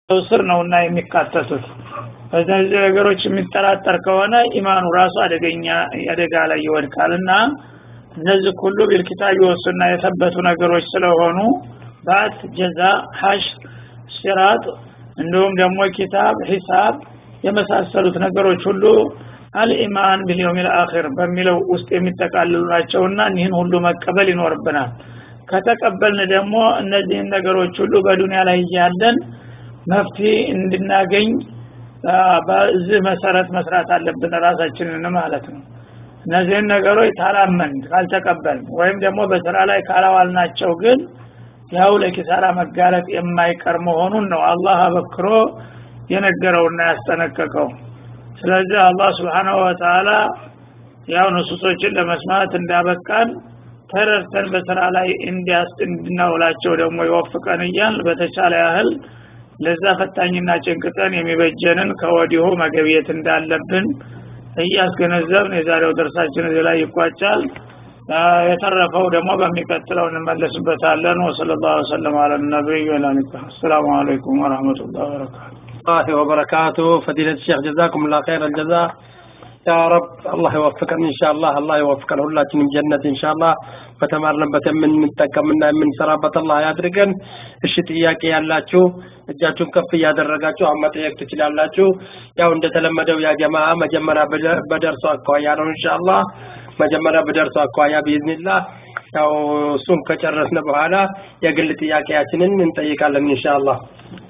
ስር ነውና የሚካተቱት በእነዚህ ነገሮች የሚጠራጠር ከሆነ ኢማኑ ራሱ አደገኛ አደጋ ላይ ይወድቃልና እነዚህ ሁሉ ቢልኪታብ ይወሱና የሰበቱ ነገሮች ስለሆኑ ባት ጀዛ ሀሽ ሲራጥ እንዲሁም ደግሞ ኪታብ ሂሳብ የመሳሰሉት ነገሮች ሁሉ አልኢማን ቢልየውም ልአኺር በሚለው ውስጥ የሚጠቃልሉ ናቸውና እኒህን ሁሉ መቀበል ይኖርብናል ከተቀበልን ደግሞ እነዚህን ነገሮች ሁሉ በዱንያ ላይ እያለን መፍትሄ እንድናገኝ በዚህ መሰረት መስራት አለብን ራሳችንን ማለት ነው እነዚህን ነገሮች ታላመን ካልተቀበል ወይም ደግሞ በስራ ላይ ካላዋልናቸው ግን ያው ለኪሳራ መጋለጥ የማይቀር መሆኑን ነው አላህ አበክሮ የነገረውና ያስጠነቀቀው ስለዚህ አላህ ስብሓናሁ ወተላ ያው ንሱሶችን ለመስማት እንዳበቃን ተረድተን በስራ ላይ እንዲያስ እንድናውላቸው ደግሞ ይወፍቀን እያል በተቻለ ያህል ለዛ ፈታኝና ጭንቅጠን የሚበጀንን ከወዲሁ መገብየት እንዳለብን እያስገነዘብን የዛሬው ደርሳችን እዚህ ላይ ይቋጫል የተረፈው ደግሞ በሚቀጥለው እንመለስበታለን ወሰለ ላሁ ወሰለም አለ ነቢይ ወላኒካ አሰላሙ አለይኩም ወረህመቱላህ ወበረካቱ الله وبركاته فضيلة الشيخ جزاكم الله خير الجزاء يا رب الله يوفقنا إن شاء الله الله يوفقنا ሁላችንም ጀነት إن شاء الله በተማርንበት የምንጠቀምና የምንሰራበት አላህ ያድርገን እሺ ጥያቄ ያላችሁ እጃችሁን ከፍ እያደረጋችሁ አሁን መጠየቅ ትችላላችሁ ያው እንደተለመደው ያ ጀማ መጀመሪያ በደርሶ አኳያ ነው ኢንሻአላህ መጀመሪያ በደርሶ አኳያ ቢዝኒላህ ያው እሱን ከጨረስን በኋላ የግል ጥያቄያችንን እንጠይቃለን ኢንሻአላህ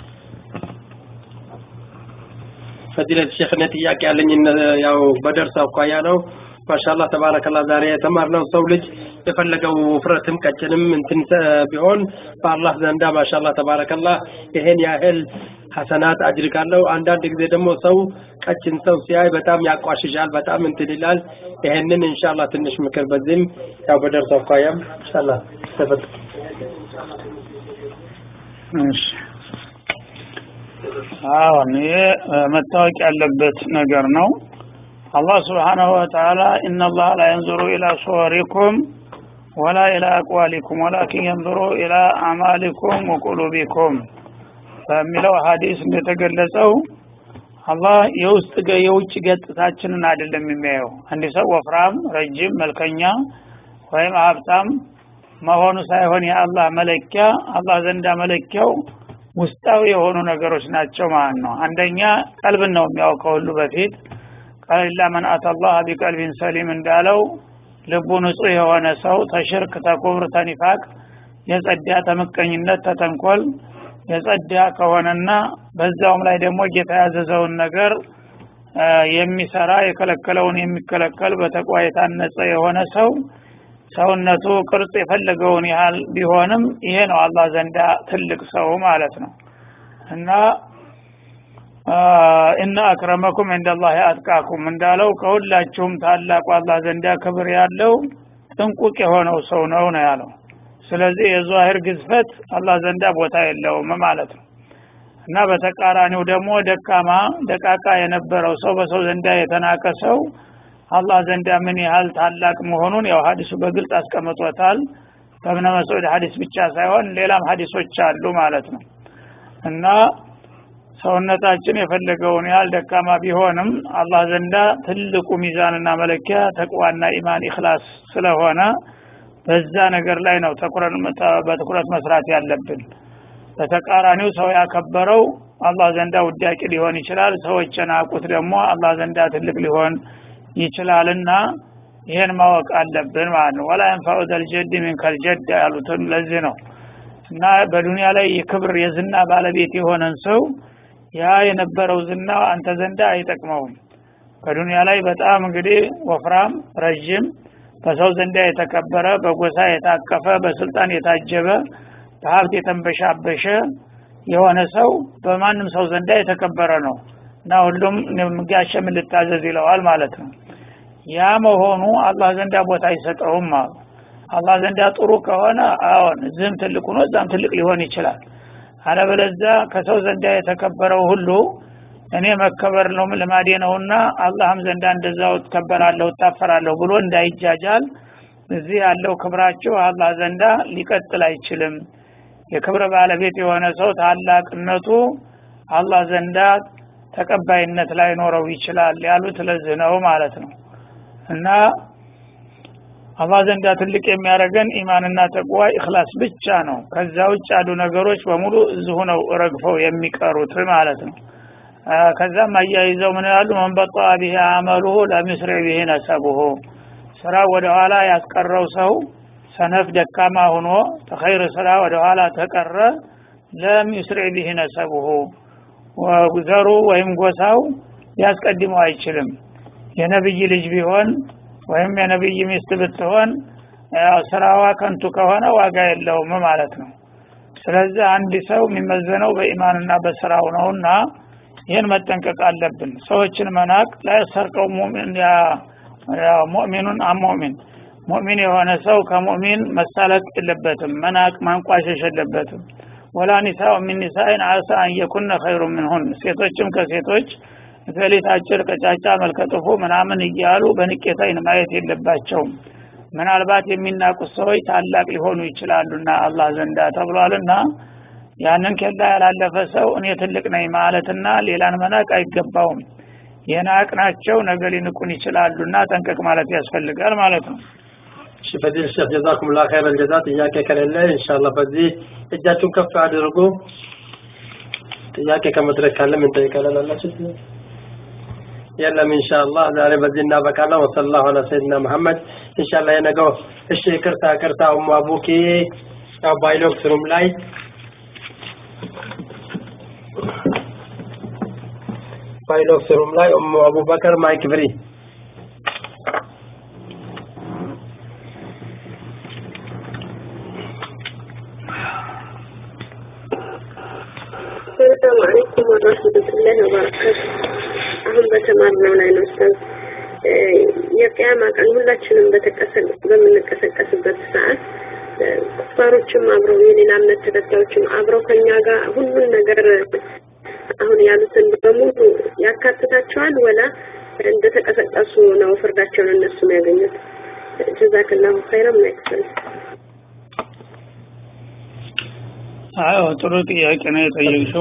ፈዲለት ሼክ እኔ ጥያቄ ያለኝ ያው በደርስ አኳያ ነው ማሻአላህ ተባረከላ ዛሬ የተማርነው ሰው ልጅ የፈለገው ውፍረትም ቀጭንም እንትን ቢሆን በአላህ ዘንዳ ማሻአላህ ተባረከላ ይሄን ያህል ሐሰናት አጅር ካለው አንዳንድ ጊዜ ደግሞ ሰው ቀጭን ሰው ሲያይ በጣም ያቋሽሻል በጣም እንትን ይላል ይሄንን ኢንሻአላህ ትንሽ ምክር በዚህም ያው በደርስ አኳያም ኢንሻአላህ ተፈት እሺ አሁን ይሄ መታወቅ ያለበት ነገር ነው አላህ ስብሓናሁ ወተዓላ ኢነላህ ላ የንዙሩ ኢላ ሱወሪኩም ወላ ኢላ አቅዋሊኩም ወላኪን የንዙሩ ኢላ አማሊኩም ወቁሉቢኩም በሚለው ሀዲስ እንደተገለጸው አላህ የውስጥ የውጭ ገጽታችንን አይደለም የሚያየው አንድ ሰው ወፍራም ረጅም መልከኛ ወይም ሀብታም መሆኑ ሳይሆን የአላህ መለኪያ አላህ ዘንዳ መለኪያው ውስጣዊ የሆኑ ነገሮች ናቸው ማለት ነው አንደኛ ቀልብን ነው የሚያውቀው ሁሉ በፊት ቀሊላ መን አተላህ ቢቀልቢን ሰሊም እንዳለው ልቡ ንጹህ የሆነ ሰው ተሽርክ ተኩብር ተኒፋቅ የጸዳ ተምቀኝነት ተተንኮል የጸዳ ከሆነና በዛውም ላይ ደግሞ ጌታ ያዘዘውን ነገር የሚሰራ የከለከለውን የሚከለከል በተቋ የታነጸ የሆነ ሰው ሰውነቱ ቅርጽ የፈለገውን ያህል ቢሆንም ይሄ ነው አላህ ዘንዳ ትልቅ ሰው ማለት ነው እና እና አክረመኩም እንደላህ አጥቃኩም እንዳለው ከሁላችሁም ታላቁ አላህ ዘንዳ ክብር ያለው ጥንቁቅ የሆነው ሰው ነው ነው ያለው ስለዚህ የዛሂር ግዝፈት አላህ ዘንዳ ቦታ የለውም ማለት ነው እና በተቃራኒው ደግሞ ደካማ ደቃቃ የነበረው ሰው በሰው ዘንዳ የተናቀ ሰው አላህ ዘንዳ ምን ያህል ታላቅ መሆኑን ያው ሀዲሱ በግልጽ አስቀምጦታል በእብነ መስዑድ ሀዲስ ብቻ ሳይሆን ሌላም ሀዲሶች አሉ ማለት ነው እና ሰውነታችን የፈለገውን ያህል ደካማ ቢሆንም አላህ ዘንዳ ትልቁ ሚዛንና መለኪያ ተቅዋና ኢማን ኢክላስ ስለሆነ በዛ ነገር ላይ ነው በትኩረት መስራት ያለብን በተቃራኒው ሰው ያከበረው አላህ ዘንዳ ውዳቂ ሊሆን ይችላል ሰዎች የናቁት ደግሞ አላህ ዘንዳ ትልቅ ሊሆን ይችላልና ይሄን ማወቅ አለብን ማለት ነው ወላ የንፋዑ ዘልጀድ ሚን ከልጀድ ያሉትም ለዚህ ነው እና በዱንያ ላይ የክብር የዝና ባለቤት የሆነን ሰው ያ የነበረው ዝና አንተ ዘንዳ አይጠቅመውም በዱንያ ላይ በጣም እንግዲህ ወፍራም ረዥም በሰው ዘንዳ የተከበረ በጎሳ የታቀፈ በስልጣን የታጀበ በሀብት የተንበሻበሸ የሆነ ሰው በማንም ሰው ዘንዳ የተከበረ ነው እና ሁሉም ጋሸም ልታዘዝ ይለዋል ማለት ነው ያ መሆኑ አላህ ዘንዳ ቦታ አይሰጠውም አሉ አላህ ዘንዳ ጥሩ ከሆነ አዎን እዚህም ትልቅ ሆኖ እዛም ትልቅ ሊሆን ይችላል አለበለዛ ከሰው ዘንዳ የተከበረው ሁሉ እኔ መከበር ነው ልማዴ ነውና አላህም ዘንዳ እንደዛው እከበራለሁ እታፈራለሁ ብሎ እንዳይጃጃል እዚህ ያለው ክብራችሁ አላህ ዘንዳ ሊቀጥል አይችልም የክብር ባለቤት የሆነ ሰው ታላቅነቱ አላህ ዘንዳ ተቀባይነት ላይኖረው ይችላል ያሉት ለዚህ ነው ማለት ነው እና አላህ ዘንዳ ትልቅ የሚያደርገን ኢማንና ተቅዋ ኢኽላስ ብቻ ነው ከዛ ውጭ ያሉ ነገሮች በሙሉ እዚሁ ነው ረግፈው የሚቀሩት ማለት ነው ከዛም አያይዘው ምን ያሉ መንበጣ ቢህ አመሉሁ ለሚስሪ ቢህ ነሰቡሁ ስራ ወደ ኋላ ያስቀረው ሰው ሰነፍ ደካማ ሆኖ ተኸይር ስራ ወደ ኋላ ተቀረ ለም ዩስሪ ቢህ ነሰቡሁ ዘሩ ወይም ጎሳው ሊያስቀድመው አይችልም የነብይ ልጅ ቢሆን ወይም የነብይ ሚስት ብትሆን ስራዋ ከንቱ ከሆነ ዋጋ የለውም ማለት ነው ስለዚህ አንድ ሰው የሚመዘነው በኢማንና በስራው ነውና ይህን መጠንቀቅ አለብን ሰዎችን መናቅ ላያሰርቀው ሙእሚኑን አሙእሚን ሙእሚን የሆነ ሰው ከሙእሚን መሳለቅ የለበትም መናቅ ማንቋሸሽ የለበትም ወላ ኒሳኡ ሚን ኒሳኢን አሳ አን የኩነ ኸይሩ ምንሁን ሴቶችም ከሴቶች እገሊት አጭር ቀጫጫ መልከጥፉ ምናምን እያሉ በንቄት አይን ማየት የለባቸውም ምናልባት የሚናቁት ሰዎች ታላቅ ሊሆኑ ይችላሉና አላህ ዘንዳ ተብሏልና ያንን ኬላ ያላለፈ ሰው እኔ ትልቅ ነኝ ማለትና ሌላን መናቅ አይገባውም የናቅናቸው ነገ ሊንቁን ይችላሉና ጠንቀቅ ማለት ያስፈልጋል ማለት ነው እሺ ፈዲል ሼክ ጀዛኩም ላ ኸይረል ጀዛ ጥያቄ ከሌለ ኢንሻአላህ በዚህ እጃችሁን ከፍ አድርጉ ጥያቄ ከመድረክ ካለ ምን ጠይቃለን አላችሁ የለም ኢንሻአላህ ዛሬ በዚህ እናበቃለን ወሰላሁ ዐላ ሰይድና መሐመድ ኢንሻአላህ የነገው እሺ ይቅርታ ይቅርታ ኡሙ አቡኪ ያው ባይሎክስ ሩም ላይ ባይሎክስ ሩም ላይ ኡሙ አቡበከር ማይክ ፍሪ ሰላም አለይኩም ወራህመቱላሂ ወበረካቱ። አሁን በተማርነው ላይ ነው ኡስታዝ የቅያማ ቀን ሁላችንም በምንቀሰቀስበት ሰዓት ኩፋሮችም አብረው የሌላ እምነት ተከታዮችም አብረው ከኛ ጋር ሁሉን ነገር አሁን ያሉትን በሙሉ ያካትታቸዋል ወላ እንደተቀሰቀሱ ነው ፍርዳቸውን እነሱ ያገኙት? ጀዛክላሁ ኸይረን ማይክፈል አዎ ጥሩ ጥያቄ ነው የጠየቅሽው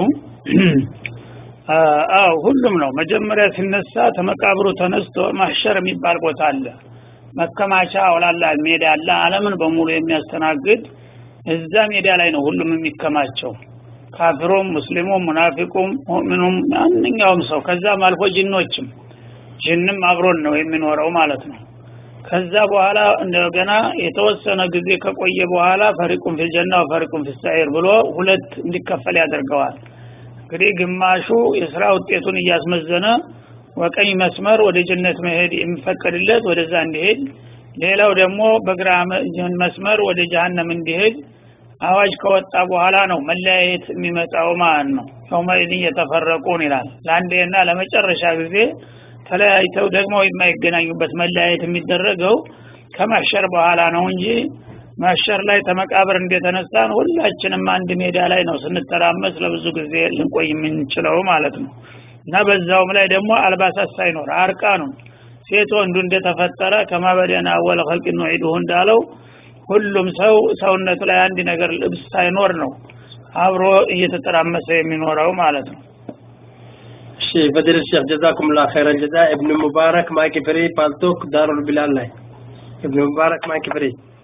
አዎ ሁሉም ነው መጀመሪያ ሲነሳ ተመቃብሩ ተነስቶ ማህሸር የሚባል ቦታ አለ መከማቻ አውላላ ሜዳ አለ አለምን በሙሉ የሚያስተናግድ እዛ ሜዳ ላይ ነው ሁሉም የሚከማቸው ካፊሩም ሙስሊሙም ሙናፊቁም ሙእሚኑም ማንኛውም ሰው ከዛም አልፎ ጅኖችም ጅንም አብሮን ነው የሚኖረው ማለት ነው ከዛ በኋላ እንደገና የተወሰነ ጊዜ ከቆየ በኋላ ፈሪቁን ፊልጀና ወፈሪቁን ፊልሰዒር ብሎ ሁለት እንዲከፈል ያደርገዋል እንግዲህ ግማሹ የስራ ውጤቱን እያስመዘነ ወቀኝ መስመር ወደ ጀነት መሄድ የሚፈቀድለት ወደዛ እንዲሄድ ሌላው ደግሞ በግራ መስመር ወደ ጀሃነም እንዲሄድ አዋጅ ከወጣ በኋላ ነው መለያየት የሚመጣው ማለት ነው የውመኢድን የተፈረቁን ይላል ለአንዴና ለመጨረሻ ጊዜ ተለያይተው ደግሞ የማይገናኙበት መለያየት የሚደረገው ከማሸር በኋላ ነው እንጂ ማሸር ላይ ተመቃብር እንደተነሳን ሁላችንም አንድ ሜዳ ላይ ነው ስንተራመስ ለብዙ ጊዜ ልንቆይ የምንችለው ማለት ነው እና በዛውም ላይ ደግሞ አልባሳት ሳይኖር አርቃኑ ሴት ወንዱ እንደተፈጠረ ከማበደና አወለ ኸልቅ ኑዒዱሁ እንዳለው ሁሉም ሰው ሰውነቱ ላይ አንድ ነገር ልብስ ሳይኖር ነው አብሮ እየተጠራመሰ የሚኖረው ማለት ነው እሺ ፈዲል ሼክ ጀዛኩም ላ ኸይረል ጀዛ ኢብኑ ሙባረክ ማይክ ፍሪ ፓልቶክ ዳሩል ቢላል ላይ ኢብኑ ሙባረክ ማይክ ፍሪ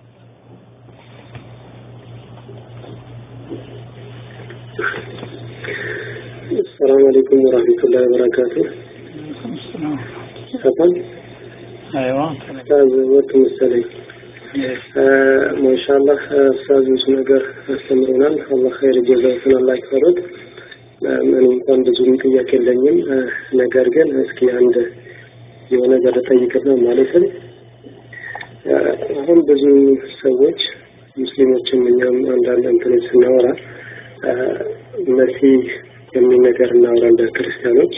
السلام عليكم ورحمة الله وبركاته تفضل ايوه أستاذ وقت مستلي ما شاء الله أستاذ مش نقر أستمرنا الله خير جزاكم الله يكفرد እኔ እንኳን ብዙም ጥያቄ የለኝም ነገር ግን እስኪ አንድ የሆነ ነገር ጠይቅና ማለትም አሁን ብዙ ሰዎች ሙስሊሞችም እኛም አንዳንድ እንትኖች ስናወራ መሲህ የሚል ነገር እናወራ እንደ ክርስቲያኖች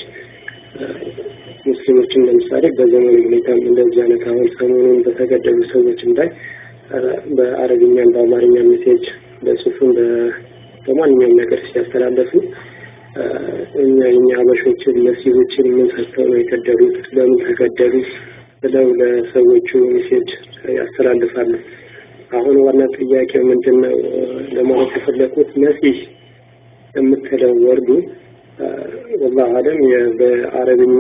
ሙስሊሞችን ለምሳሌ በዘመኑ ሁኔታም እንደዚህ አይነት አሁን ሰሞኑን በተገደሉ ሰዎችም ላይ በአረብኛም በአማርኛ ሜሴጅ በጽሁፍም በማንኛውም ነገር ሲያስተላለፉ እኛ የኛ ሀበሾችን መሲሆችን ምን ሰርተው ነው የገደሉት ለምን ተገደሉ ብለው ለሰዎቹ ሜሴጅ ያስተላልፋሉ አሁን ዋና ጥያቄው ምንድን ነው ለማለት የፈለኩት መሲህ የምትለው ወርዱ ወላሁ አለም በአረብኛ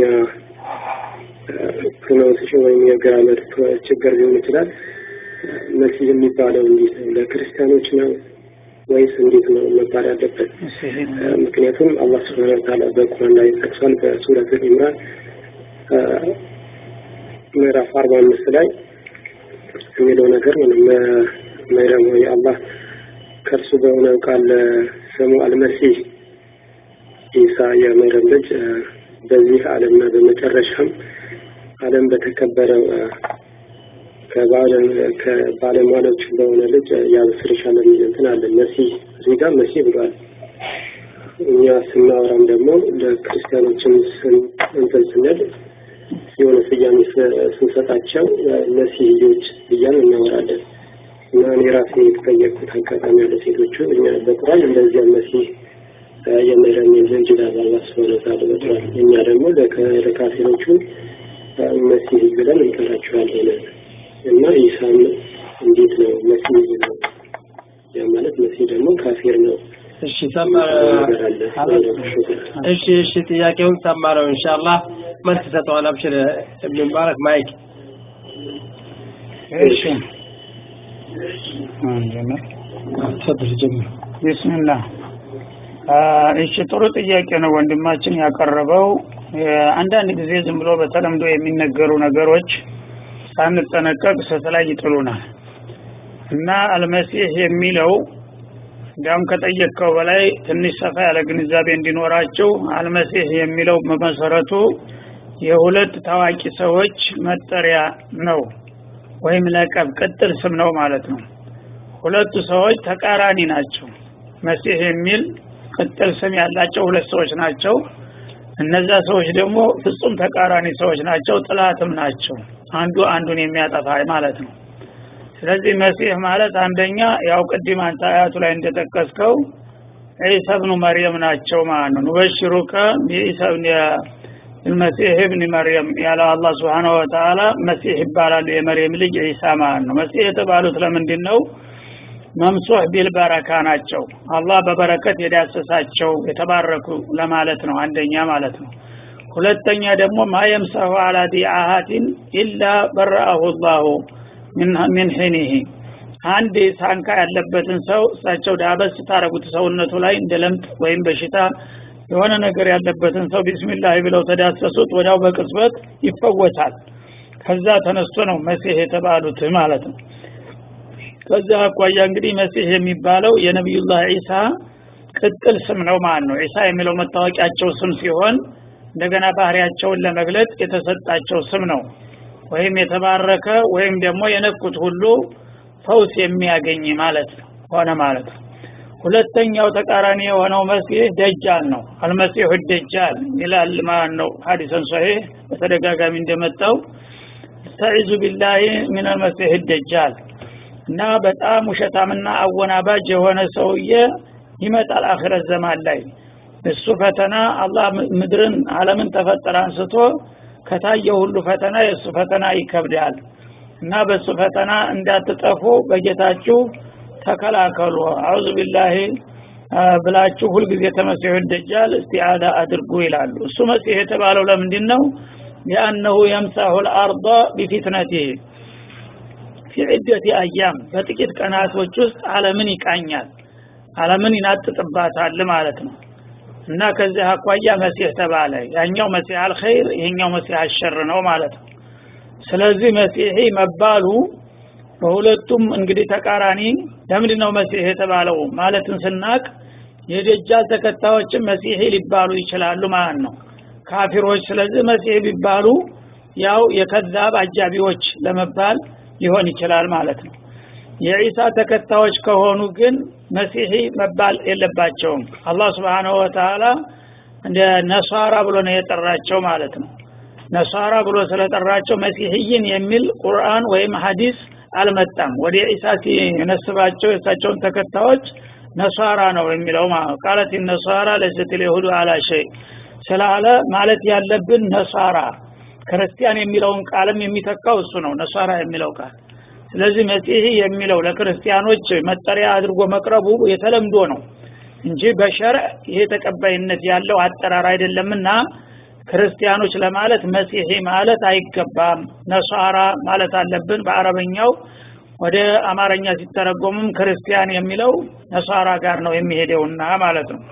ፕሮናውንሴሽን ወይም የግራመር ችግር ሊሆን ይችላል። መሲህ የሚባለው እንዴት ነው? ለክርስቲያኖች ነው ወይስ እንዴት ነው መባል ያለበት? ምክንያቱም አላህ ስብሐነ ወተዓላ በቁርአን ላይ ጠቅሷል። በሱረት ኢምራን ምዕራፍ አርባ አምስት ላይ የሚለው ነገር ነው መይረም ወይ አላህ ከእርሱ በሆነው ቃል ስሙ አልመሲህ ኢሳ የመይረም ልጅ በዚህ ዓለምና በመጨረሻም ዓለም በተከበረው ከባለሟሎች በሆነ ልጅ ያበስርሻል የሚል እንትን አለ። መሲህ እዚህ ጋር መሲህ ብሏል። እኛ ስናወራም ደግሞ ለክርስቲያኖችም እንትን ስንል የሆነ ስያሜ ስንሰጣቸው መሲህዮች እያልን እናወራለን እና እኔ ራሴ የተጠየቅኩት አጋጣሚ ያለ ሴቶቹ እኛ በቁርአን እንደዚያ መሲህ የመረም ልጅ ይላል አላህ ሱብሓነሁ ወተዓላ በቁርአን እኛ ደግሞ ለካፊሮቹ መሲህ ብለን እንጠራቸዋለን እና ኢሳም እንዴት ነው መሲህ ነው ያ ማለት መሲህ ደግሞ ካፊር ነው እሺ ሰማረ እሺ እሺ ጥያቄውን ሰማረው ኢንሻአላህ መልስ ሰጠዋል አብሽር እብን ሙባረክ ማይክ እሺ ተፈضل ጀምር ቢስሚላህ እሺ ጥሩ ጥያቄ ነው ወንድማችን ያቀረበው አንዳንድ ጊዜ ዝም ብሎ በተለምዶ የሚነገሩ ነገሮች ሳንጠነቀቅ ስህተት ላይ ይጥሉናል እና አልመሲህ የሚለው እንዲያውም ከጠየቅከው በላይ ትንሽ ሰፋ ያለ ግንዛቤ እንዲኖራቸው አልመሲህ የሚለው በመሰረቱ የሁለት ታዋቂ ሰዎች መጠሪያ ነው ወይም ለቀብ ቅጥል ስም ነው ማለት ነው ሁለቱ ሰዎች ተቃራኒ ናቸው መሲህ የሚል ቅጥል ስም ያላቸው ሁለት ሰዎች ናቸው እነዛ ሰዎች ደግሞ ፍጹም ተቃራኒ ሰዎች ናቸው ጥላትም ናቸው አንዱ አንዱን የሚያጠፋ ማለት ነው ስለዚህ መሲህ ማለት አንደኛ ያው ቅድም አንተ አያቱ ላይ እንደጠቀስከው ዒሳ ብኑ መርየም ናቸው ማለት ነው ኑበሽሩከ ቢዒሳ ብን المسيح ابن مريم ያለው አላህ Subhanahu Wa Ta'ala መሲህ ይባላል የመርየም ልጅ ዒሳ ማለት ነው መሲህ የተባሉት ለምንድን ነው መምሱህ ቢል በረካ ናቸው አላህ በበረከት የዳሰሳቸው የተባረኩ ለማለት ነው አንደኛ ማለት ነው ሁለተኛ ደግሞ ማየምሰሁ አላ ዲአሃቲን ኢላ በረአሁ ላሁ ሚን ሒኒህ አንድ ሳንካ ያለበትን ሰው እሳቸው ዳበስ ታረጉት ሰውነቱ ላይ እንደ ለምጥ ወይም በሽታ የሆነ ነገር ያለበትን ሰው ቢስሚላህ ብለው ተዳሰሱት ወዲያው በቅጽበት ይፈወሳል ከዛ ተነስቶ ነው መሲህ የተባሉት ማለት ነው ከዛ አኳያ እንግዲህ መሲህ የሚባለው የነቢዩላህ ዒሳ ቅጥል ስም ነው ማለት ነው ዒሳ የሚለው መታወቂያቸው ስም ሲሆን እንደገና ባህሪያቸውን ለመግለጽ የተሰጣቸው ስም ነው ወይም የተባረከ ወይም ደግሞ የነኩት ሁሉ ፈውስ የሚያገኝ ማለት ነው ሆነ ማለት ነው ሁለተኛው ተቃራኒ የሆነው መሲህ ደጃል ነው አልመሲሁ ደጃል ይላል ማለት ነው ሀዲሰን ሶሒህ በተደጋጋሚ እንደመጣው ተዒዙ ቢላሂ ምን አልመሲህ ደጃል እና በጣም ውሸታምና አወናባጅ የሆነ ሰውዬ ይመጣል አኺረት ዘማን ላይ እሱ ፈተና አላህ ምድርን አለምን ተፈጠረ አንስቶ ከታየው ሁሉ ፈተና የእሱ ፈተና ይከብዳል እና በእሱ ፈተና እንዳትጠፉ በጌታችሁ ተከላከሉ አዑዙ ቢላሂ ብላችሁ ሁልጊዜ ተመሲሑ ደጃል እስቲዓዳ አድርጉ ይላሉ እሱ መሲህ የተባለው ለምንድን ነው ሊአነሁ የምሳሁ ልአርض ቢፊትነቲህ ፊ ዒደቲ አያም በጥቂት ቀናቶች ውስጥ አለምን ይቃኛል አለምን ይናጥጥባታል ማለት ነው እና ከዚህ አኳያ መሲህ ተባለ ያኛው መሲህ አልኸይር ይሄኛው መሲህ አሸር ነው ማለት ነው ስለዚህ መሲሒ መባሉ በሁለቱም እንግዲህ ተቃራኒ ለምንድን ነው መሲህ የተባለው ማለትን ስናቅ የደጃል ተከታዮችም መሲሒ ሊባሉ ይችላሉ ማለት ነው ካፊሮች ስለዚህ መሲህ ቢባሉ ያው የከዛብ አጃቢዎች ለመባል ሊሆን ይችላል ማለት ነው የዒሳ ተከታዮች ከሆኑ ግን መሲሒ መባል የለባቸውም አላህ Subhanahu Wa Ta'ala እንደ ነሷራ ብሎ ነው የጠራቸው ማለት ነው ነሷራ ብሎ ስለጠራቸው መሲህይን የሚል ቁርአን ወይም ሐዲስ አልመጣም ወደ ዒሳ ሲነስባቸው የእሳቸውን ተከታዮች ነሷራ ነው የሚለው ማለት ቃለት ነሷራ ለይሰት اليهود على شيء ስላለ ማለት ያለብን ነሷራ ክርስቲያን የሚለውን ቃልም የሚተካው እሱ ነው ነሷራ የሚለው ቃል ስለዚህ መሲህ የሚለው ለክርስቲያኖች መጠሪያ አድርጎ መቅረቡ የተለምዶ ነው እንጂ በሸርዕ ይሄ ተቀባይነት ያለው አጠራር አይደለምና ክርስቲያኖች ለማለት መሲሒ ማለት አይገባም ነሷራ ማለት አለብን በአረበኛው ወደ አማርኛ ሲተረጎምም ክርስቲያን የሚለው ነሷራ ጋር ነው የሚሄደውና ማለት ነው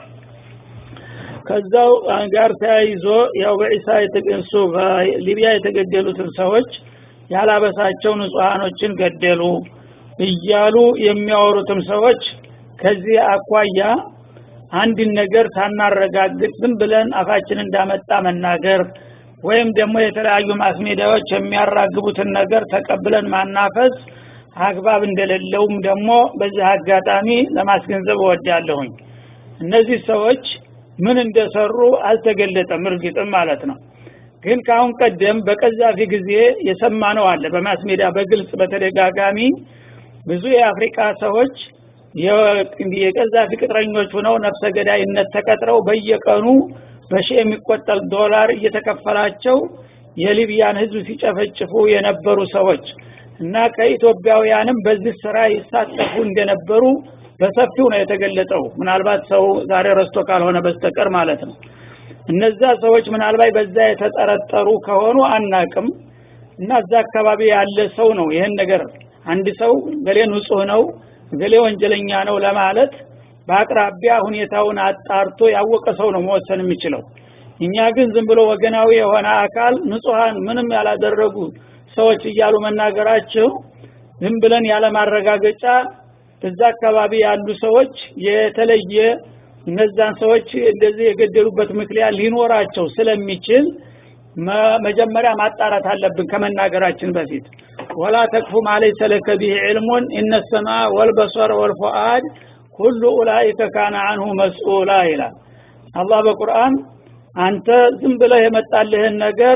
ከዛው ጋር ተያይዞ ያው በኢሳ የተገንሱ በሊቢያ የተገደሉትን ሰዎች ያላበሳቸው ንጹሃኖችን ገደሉ እያሉ የሚያወሩትም ሰዎች ከዚህ አኳያ አንድን ነገር ሳናረጋግጥ ዝም ብለን አፋችን እንዳመጣ መናገር ወይም ደግሞ የተለያዩ ማስሜዳዎች የሚያራግቡትን ነገር ተቀብለን ማናፈስ አግባብ እንደሌለውም ደግሞ በዚህ አጋጣሚ ለማስገንዘብ እወዳለሁኝ እነዚህ ሰዎች ምን እንደሰሩ አልተገለጠም እርግጥም ማለት ነው ግን ከአሁን ቀደም በቀዛፊ ጊዜ የሰማነው አለ በማስሜዳ በግልጽ በተደጋጋሚ ብዙ የአፍሪካ ሰዎች የቀዛፊ ቅጥረኞች ሆነው ነፍሰ ገዳይነት ተቀጥረው በየቀኑ በሺህ የሚቆጠር ዶላር እየተከፈላቸው የሊቢያን ህዝብ ሲጨፈጭፉ የነበሩ ሰዎች እና ከኢትዮጵያውያንም በዚህ ስራ ይሳተፉ እንደነበሩ በሰፊው ነው የተገለጸው ምናልባት ሰው ዛሬ ረስቶ ካልሆነ በስተቀር ማለት ነው እነዛ ሰዎች ምናልባት በዛ የተጠረጠሩ ከሆኑ አናቅም እና እዛ አካባቢ ያለ ሰው ነው ይህን ነገር አንድ ሰው ገሌ ንጹህ ነው ገሌ ወንጀለኛ ነው ለማለት በአቅራቢያ ሁኔታውን አጣርቶ ያወቀ ሰው ነው መወሰን የሚችለው እኛ ግን ዝም ብሎ ወገናዊ የሆነ አካል ንጹሃን ምንም ያላደረጉ ሰዎች እያሉ መናገራቸው ዝም ብለን ያለማረጋገጫ እዛ አካባቢ ያሉ ሰዎች የተለየ እነዛን ሰዎች እንደዚህ የገደሉበት ምክንያት ሊኖራቸው ስለሚችል መጀመሪያ ማጣራት አለብን ከመናገራችን በፊት ወላ ተክፉ ማለይሰ ለከ ቢሂ ዕልሙን እነ ሰማ ወልበሰር ወልፉአድ ኩሉ ኡላኢከ ካነ አንሁ መስኡላ ይላል አላህ በቁርአን አንተ ዝም ብለህ የመጣልህን ነገር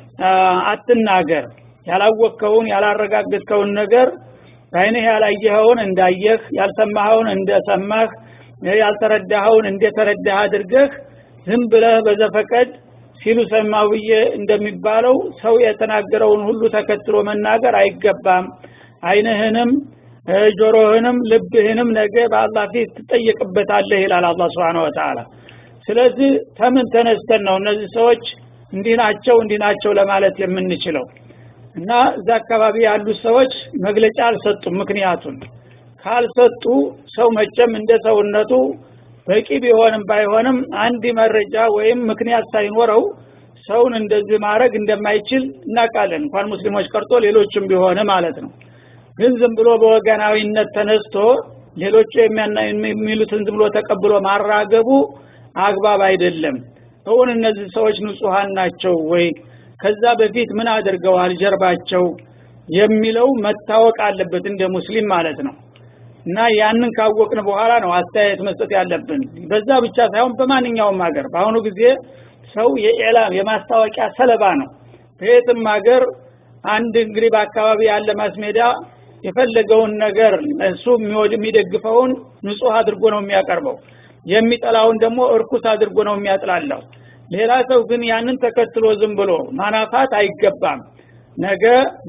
አትናገር ያላወቅከውን ያላረጋገጥከውን ነገር በአይንህ ያላየኸውን እንዳየህ ያልሰማኸውን እንደሰማህ ያልተረዳኸውን እንደተረዳህ አድርገህ ዝም ብለህ በዘፈቀድ ሲሉ ሰማው ብዬ እንደሚባለው ሰው የተናገረውን ሁሉ ተከትሎ መናገር አይገባም አይንህንም ጆሮህንም ልብህንም ነገ በአላህ ፊት ትጠየቅበታለህ ይላል አላህ Subhanahu Wa Ta'ala ስለዚህ ተምን ተነስተን ነው እነዚህ ሰዎች እንዲህ ናቸው እንዲህ ናቸው ለማለት የምንችለው እና እዛ አካባቢ ያሉ ሰዎች መግለጫ አልሰጡም ምክንያቱን ካልሰጡ ሰው መቼም እንደ ሰውነቱ በቂ ቢሆንም ባይሆንም አንድ መረጃ ወይም ምክንያት ሳይኖረው ሰውን እንደዚህ ማድረግ እንደማይችል እናውቃለን እንኳን ሙስሊሞች ቀርቶ ሌሎችም ቢሆን ማለት ነው ግን ዝም ብሎ በወገናዊነት ተነስቶ ሌሎቹ የሚሉትን ዝም ብሎ ተቀብሎ ማራገቡ አግባብ አይደለም እውን እነዚህ ሰዎች ንጹሃን ናቸው ወይ ከዛ በፊት ምን አድርገዋል ጀርባቸው የሚለው መታወቅ አለበት እንደ ሙስሊም ማለት ነው እና ያንን ካወቅን በኋላ ነው አስተያየት መስጠት ያለብን በዛ ብቻ ሳይሆን በማንኛውም ሀገር በአሁኑ ጊዜ ሰው የኢዕላም የማስታወቂያ ሰለባ ነው በየትም ሀገር አንድ እንግዲህ በአካባቢ ያለ ማስሜዳ የፈለገውን ነገር እሱ የሚደግፈውን ንጹህ አድርጎ ነው የሚያቀርበው የሚጠላውን ደግሞ እርኩስ አድርጎ ነው የሚያጥላለው ሌላ ሰው ግን ያንን ተከትሎ ዝም ብሎ ማናፋት አይገባም ነገ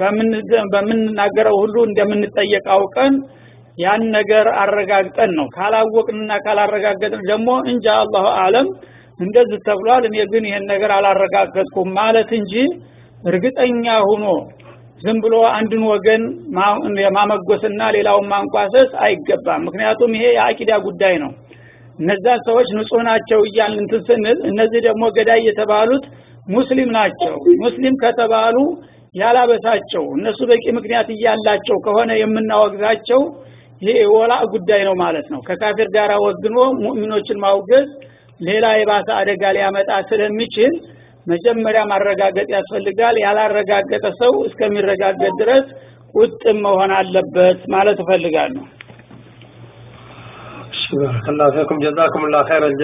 በምንናገረው ሁሉ እንደምንጠየቅ አውቀን ያን ነገር አረጋግጠን ነው ካላወቅንና ካላረጋገጥን ደግሞ እንጃ አላሁ አለም እንደዚህ ተብሏል እኔ ግን ይሄን ነገር አላረጋገጥኩም ማለት እንጂ እርግጠኛ ሁኖ ዝም ብሎ አንድን ወገን ማመጎስና ሌላውን ማንቋሰስ አይገባም ምክንያቱም ይሄ የአቂዳ ጉዳይ ነው እነዛን ሰዎች ንጹህ ናቸው እያልን እንትን ስንል እነዚህ ደግሞ ገዳይ የተባሉት ሙስሊም ናቸው ሙስሊም ከተባሉ ያላበሳቸው እነሱ በቂ ምክንያት እያላቸው ከሆነ የምናወግዛቸው ይሄ ወላ ጉዳይ ነው ማለት ነው ከካፊር ጋር ወግኖ ሙእሚኖችን ማውገዝ ሌላ የባሰ አደጋ ሊያመጣ ስለሚችል መጀመሪያ ማረጋገጥ ያስፈልጋል ያላረጋገጠ ሰው እስከሚረጋገጥ ድረስ ቁጥም መሆን አለበት ማለት እፈልጋለሁ بارك الله فيكم جزاكم الله خير